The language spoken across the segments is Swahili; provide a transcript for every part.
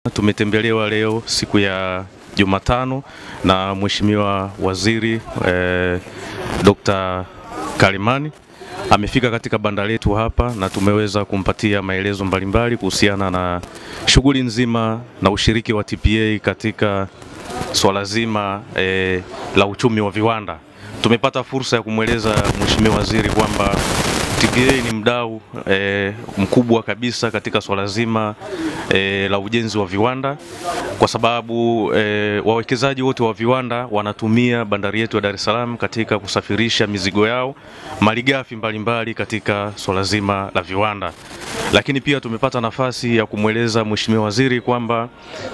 Tumetembelewa leo siku ya Jumatano na Mheshimiwa Waziri eh, Dr. Kalimani amefika katika banda letu hapa na tumeweza kumpatia maelezo mbalimbali kuhusiana na shughuli nzima na ushiriki wa TPA katika swala zima eh, la uchumi wa viwanda. Tumepata fursa ya kumweleza Mheshimiwa Waziri kwamba TPA ni mdau e, mkubwa kabisa katika swala zima e, la ujenzi wa viwanda kwa sababu e, wawekezaji wote wa viwanda wanatumia bandari yetu ya Dar es Salaam katika kusafirisha mizigo yao, malighafi mbalimbali katika swala zima la viwanda. Lakini pia tumepata nafasi ya kumweleza Mheshimiwa Waziri kwamba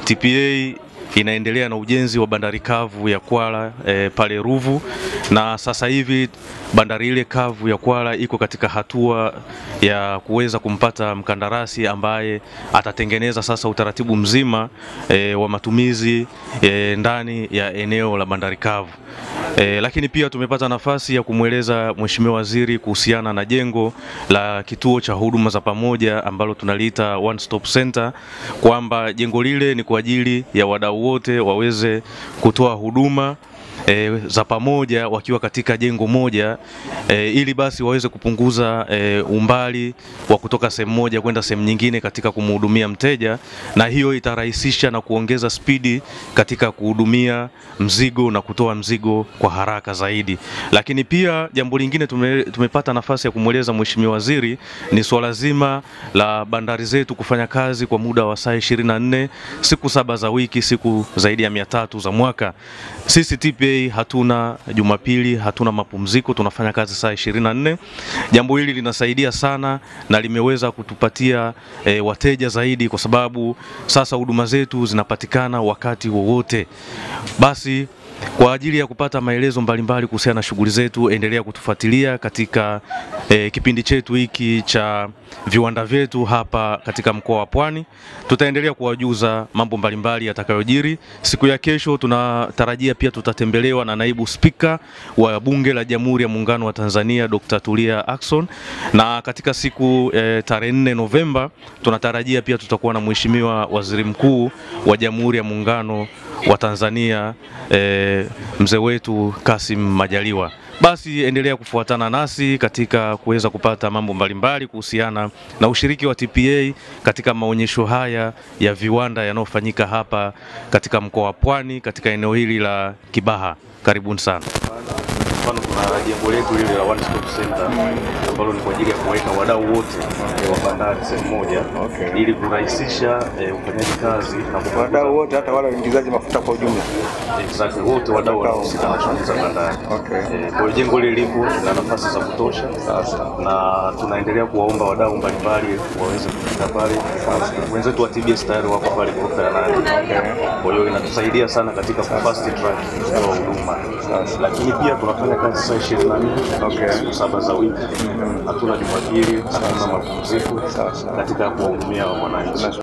TPA inaendelea na ujenzi wa bandari kavu ya Kwala e, pale Ruvu na sasa hivi bandari ile kavu ya Kwala iko katika hatua ya kuweza kumpata mkandarasi ambaye atatengeneza sasa utaratibu mzima e, wa matumizi e, ndani ya eneo la bandari kavu. E, lakini pia tumepata nafasi ya kumweleza Mheshimiwa Waziri kuhusiana na jengo la kituo cha huduma za pamoja ambalo tunaliita One Stop Center kwamba jengo lile ni kwa ajili ya wadau wote waweze kutoa huduma E, za pamoja wakiwa katika jengo moja e, ili basi waweze kupunguza e, umbali wa kutoka sehemu moja kwenda sehemu nyingine katika kumhudumia mteja, na hiyo itarahisisha na kuongeza spidi katika kuhudumia mzigo na kutoa mzigo kwa haraka zaidi. Lakini pia jambo lingine tume, tumepata nafasi ya kumweleza Mheshimiwa Waziri ni swala zima la bandari zetu kufanya kazi kwa muda wa saa 24 siku saba za wiki, siku zaidi ya mia tatu za mwaka. Sisi TPA hatuna Jumapili, hatuna mapumziko, tunafanya kazi saa 24. Jambo hili linasaidia sana na limeweza kutupatia e, wateja zaidi, kwa sababu sasa huduma zetu zinapatikana wakati wowote. Basi kwa ajili ya kupata maelezo mbalimbali kuhusiana na shughuli zetu, endelea kutufuatilia katika e, kipindi chetu hiki cha viwanda vyetu hapa katika mkoa wa Pwani. Tutaendelea kuwajuza mambo mbalimbali yatakayojiri. Siku ya kesho tunatarajia pia tutatembelewa na naibu spika wa Bunge la Jamhuri ya Muungano wa Tanzania Dr. Tulia Ackson, na katika siku e, tarehe 4 Novemba tunatarajia pia tutakuwa na Mheshimiwa Waziri Mkuu wa Jamhuri ya Muungano wa Tanzania e, mzee wetu Kassim Majaliwa. Basi endelea kufuatana nasi katika kuweza kupata mambo mbalimbali kuhusiana na ushiriki wa TPA katika maonyesho haya ya viwanda yanayofanyika hapa katika mkoa wa Pwani katika eneo hili la Kibaha. Karibuni sana. Mfano, tuna jengo letu lile la One Stop Center ambalo ni kwa ajili ya kuweka wadau wote wa bandari sehemu moja Okay. ili kurahisisha eh, ufanyaji kazi na kupunguza wadau wote hata wale waingizaji mafuta kwa ujumla. Exactly, wote wadau wanaohusika na shughuli za bandari. Okay. Eh, Kwa hiyo jengo hili lipo na nafasi za kutosha na tunaendelea kuwaomba wadau mbalimbali waweze kufika pale. Wenzetu wa TBS tayari wako pale ghorofa ya nane. Kwa hiyo inatusaidia sana katika ku fast track kutoa huduma, lakini pia tunafanya kazi saa ishirini na nne siku saba za wiki, hatuna Jumapili, hatuna mapumziko katika kuwahudumia wananchi.